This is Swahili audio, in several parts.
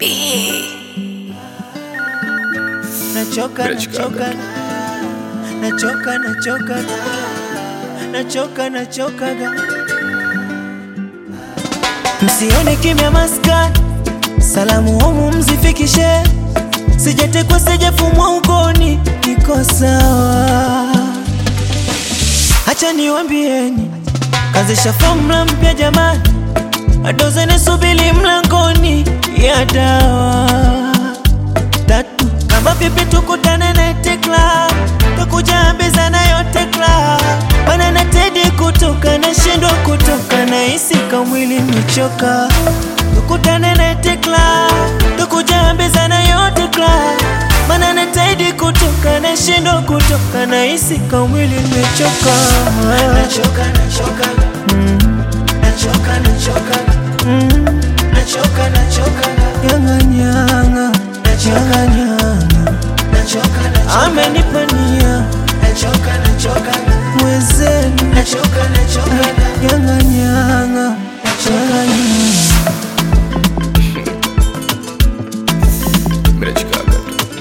Nachoka, nachoka, nachoka, nachoka, nachoka, nachoka. Msione kimya maskani, salamu homu mzifikishe, sijatekwa sijafumwa ukoni, niko sawa. Hacha niwambieni, kazisha fomula mpya jamani, adozene subili mlangoni ya dawa tatu kama vipi tukutane Night Club tukujambizana yote club bana na Teddy kutoka na shindwa kutoka na hisi kamwili mechoka tukutane Night Club tukujambizana yote club bana na Teddy kutoka na shindwa kutoka na hisi kamwili mechoka nachoka nachoka mm. nachoka nachoka mm. nachoka nachoka nyanga nyanga nachoka nyanga nachoka nachoka amenipania nachoka nachoka mwezenu nachoka nachoka nyanga nyanga nachoka nyanga Mrechikaga.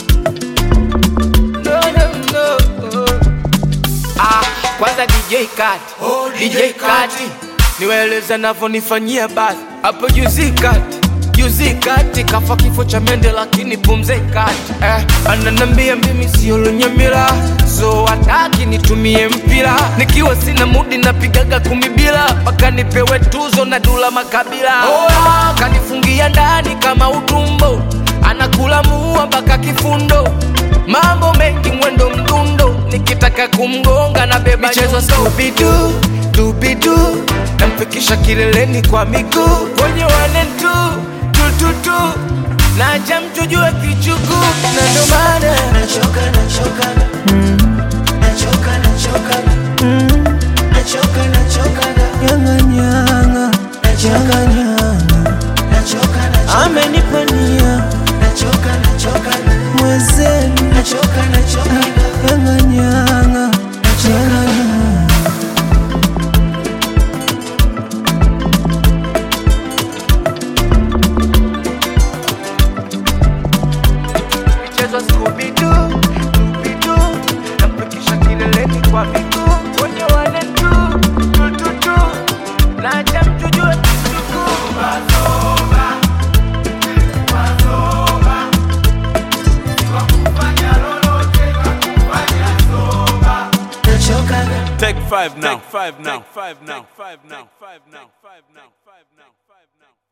No, no, no. Ah, kwanza DJ Kati, oh, DJ Kati, niwaeleze navyonifanyia basi hapo juzi kati juzi kati kafa kifo cha mende lakini pumze kati eh, ananambia mimi sio lunyamila so hataki nitumie mpira nikiwa sina mudi napigaga kumi bila mpaka nipewe tuzo na dula makabila oh, kanifungia ndani kama utumbo anakula muua mpaka kifundo mambo mengi mwendo mdundo nikitaka kumgonga na beba michezo stupidu tupidu namfikisha kileleni kwa miguu kwenye wane tu tututu naja mtujue kichuku na ndo maana nachoka nachoka mm. nachoka nachoka mm. nachoka nachoka nyanga nyanga nachoka nyanga nachoka nachoka amenipania nachoka nachoka mwezenu nachoka nachoka nyanga nyanga nachoka nyanga michezo skubidu tupidu namfikisha kileleni kwa miguu kwenye wane tu tututu naja mtujue kichuku nachoka Take five now. Take five now. Take five now. Take five now. Five now. Five now. Five now. Five now.